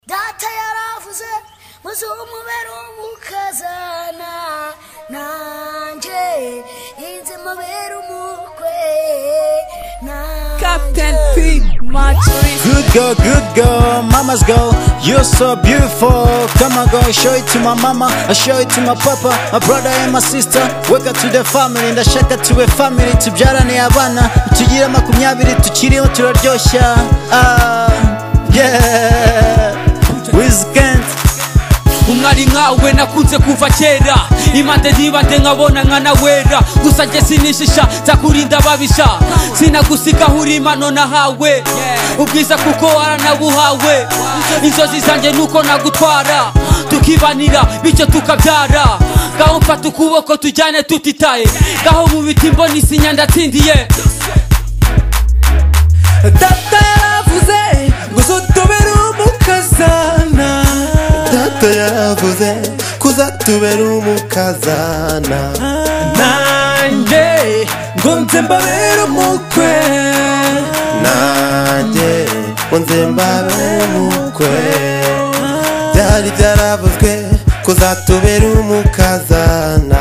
data yaravuze muzumubere umukazana nanjye inze mubere umukwe nanjye Captain P. Matrice. Good girl, good girl, mama's girl. You're so beautiful. Come on, girl, show it to my mama. I show it to my papa, my brother and my sister. Welcome to the family. Ndashaka tube family, tubyarane abana. Tugire makumyabiri, tukiriho turaryoshya. Ah, yeah. Weekend. umwari nkawe nakunze kuva kera imande nibande nkabona nkanawera gusa njye sinishisha nza kurinda ababisha sinagusiga aho uri impano nahawe ubwiza kuko waranabuhawe inzozi zanjye nuko nagutwara tukibanira bityo tukabyara ngaho mfata ukuboko tujyane tutitaye ngaho mu biti mbona isinya ndatsindiye Data yaravuze ngo uzatubere umukazana data yaravuze ko uzatubera umukazana nanjye ngo nze mbabere umukwe nanjye ngo nze mbabe umukwe byari byaravuzwe ko uzatubera umukazana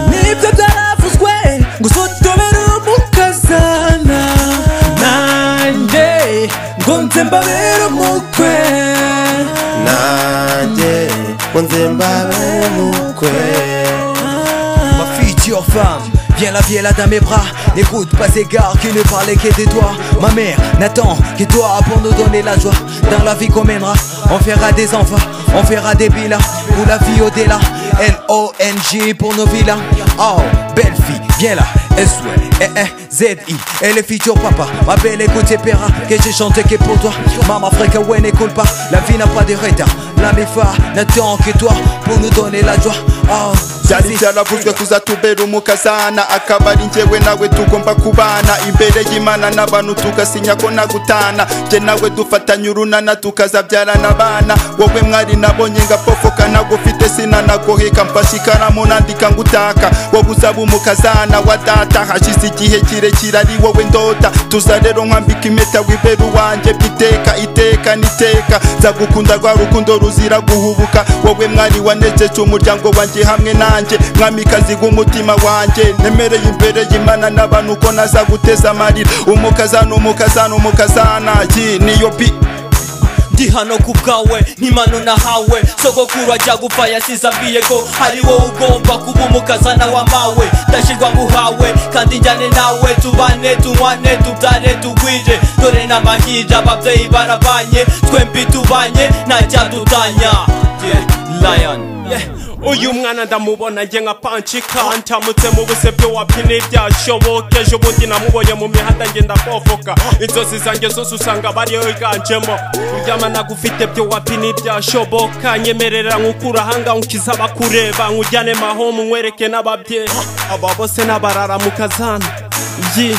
nibyo byaravuzwe ngo uzatubere umukazana nanjye ngo nze mbabere umukwe nanjye ngo nze mbabe umukwe Ma fille dure femme, viens la viens là dans mes bras N'écoute pas ces gars qui ne parlaient que de toi Ma mère n'attend que toi pour nous donner la joie Dans la vie qu'on mènera, on fera des enfants On fera des villas pour la vie au-delà N-O-N-G pour nos villas Oh, belle fille, viens là s o e e z i Et le futur papa, ma belle écoute et paiera Que j'ai chanté que pour toi Maman frère ouais n'écoute pas, la vie n'a pas de retard La méfa n'attend que toi pour nous donner la joie Oh, byari byaravuzwe kuzatubera umukazana akaba ari njyewe nawe tugomba kubana imbere y'imana n'abantu tugasinya ko nagutana njye nawe dufatanye urunana tukazabyarana abana wowe mwari nabonye ngapofoka nagufite sinanagoheka mfashe ikaramu nandika ngutaka wowe uzaba umukazana wa data hashize igihe kirekire ari wowe ndota tuza rero nkwambika impeta wibera uwanjye by'iteka iteka n'iteka nzagukunda rwa rukundo ruzira guhubuka wowe mwari wanejeje umuryango wanjye hamwe nanjye mwamikazi w'umutima wanjye nemereye imbere y'imana n'abantu uko naza guteza amarira umukazana umukazana umukazana iyi niyo bi ndi hano ku bwawe nk'impano nahawe sogokuru ajya gupfa yasize ambwiye ko ari wowe ugomba kuba umukazana w'amawe ndashyirwa nguhawe kandi njyane nawe tubane tunywane tubyare tugwire dore n'amahirwe ababyeyi barabanye twembi tubanye ntacyadutanya yeah, lion yeah. uyu mwana ndamubona njye nka panci kantamutse mu busebyo wabyine ibyashoboka ejo bundi namubonye mu mihanda ngenda pofoka inzozi zanjye zose usanga bariyo yiganjemo kuryama nagufite byo wabyine ibyashoboka nyemerera nkukurahanga nkiza abakureba nkujyane mahomu nkwereke n'ababyeyi aba bose n'abarara mu kazana yi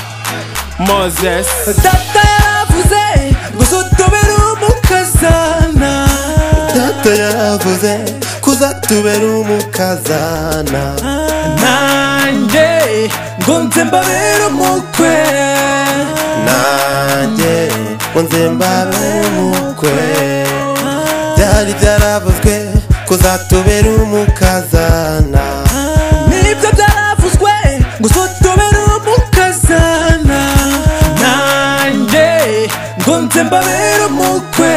moses data yaravuze ngo uzatubere umukazana data yaravuze ko uzatubera umukazana nanjye ngo nze mbabere umukwe nanjye ngo nze mbabe umukwe byari byaravuzwe ko uzatubera umukazana nibyo byaravuzwe ngo uzatubere umukazana nanjye ngo nze mbabere umukwe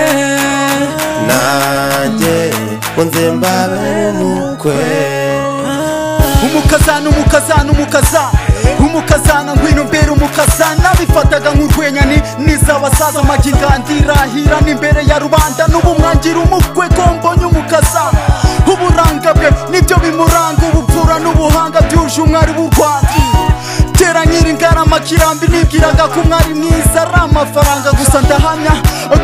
nanjye ngo nze mbabe umukwe umukazana umukazana umukazana umukazana ngwino mbere umukazana bifataga nk'urwenya ni nizabasaza magigandira ni imbere ya rubanda n'ubu mwangira umukwe ko mbonye umukazana uburanga bwe nibyo bimuranga ubupfura n'ubuhanga byuje umwari w'u rwanda tera nyiri ngarama kirambi nibwiraga ko umwari mwiza ari amafaranga gusa ndahamya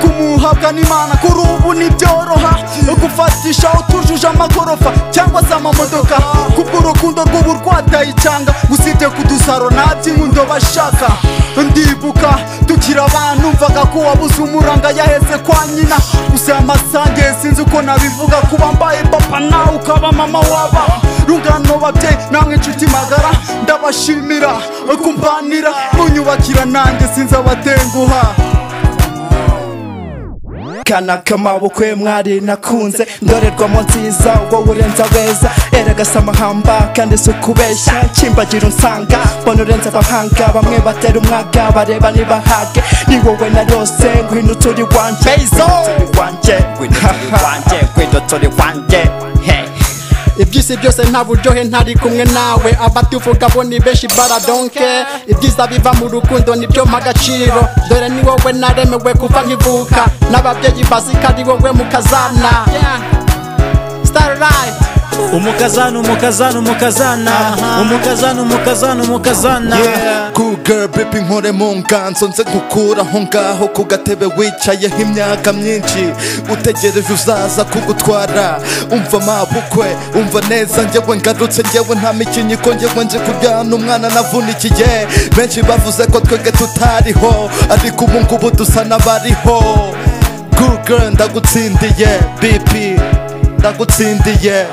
kumuhabwa n'imana kuri ubu ntibyoroha gufatishaho tujuje amagorofa cyangwa se amamodoka kubw'urukundo rw'uburwatayicanga usibye kudusaro ntabyinkunda bashaka ndibuka tukiri abantu mvaga ko wabuze umuranga yaheze kwa nyina gusa amasange sinzi uko nabivuga kuba mbaye papa nawe ukaba mama waba rungano babyeyi namwe inshuti magara ndabashimira kumbanira munyubakira nanjye sinzi abatenguha kana k'amabukwe mwari nakunze ndorerwamo nziza ubwo urenza beza eragasa amahamba kandi si ukubeshya kimbagira unsanga mbona urenza abahanga bamwe batera umwaga bareba niba hage ni wowe na yose ngwino uturi wanjye Turi wanjye gwidoturi wanjye gwidoturi wanjye Hey. iby'isi byose nta buryohe ntari kumwe nawe abatuvuga bo ni benshi baradonke ibyiza biva mu rukundo nibyo mpa agaciro dore ni wowe naremewe kuva nkivuka n'ababyeyi bazi ko ari wowe mukazana starlight umukazana umukazana umukazana umukazana umukazana umukazana Yeah. Cool girl baby nkore mu nganzo nze nkukuraho ngaho ku gatebe wicayeho imyaka myinshi utegereje uzaza kugutwara umva mabukwe umva neza njyewe ngarutse njyewe nta mikinyiko njyewe nje kuryana umwana navunikiye benshi bavuze ko twebwe tutariho ariko ubu ngubu dusa n'abariho Cool girl ndagutsindiye BP ndagutsindiye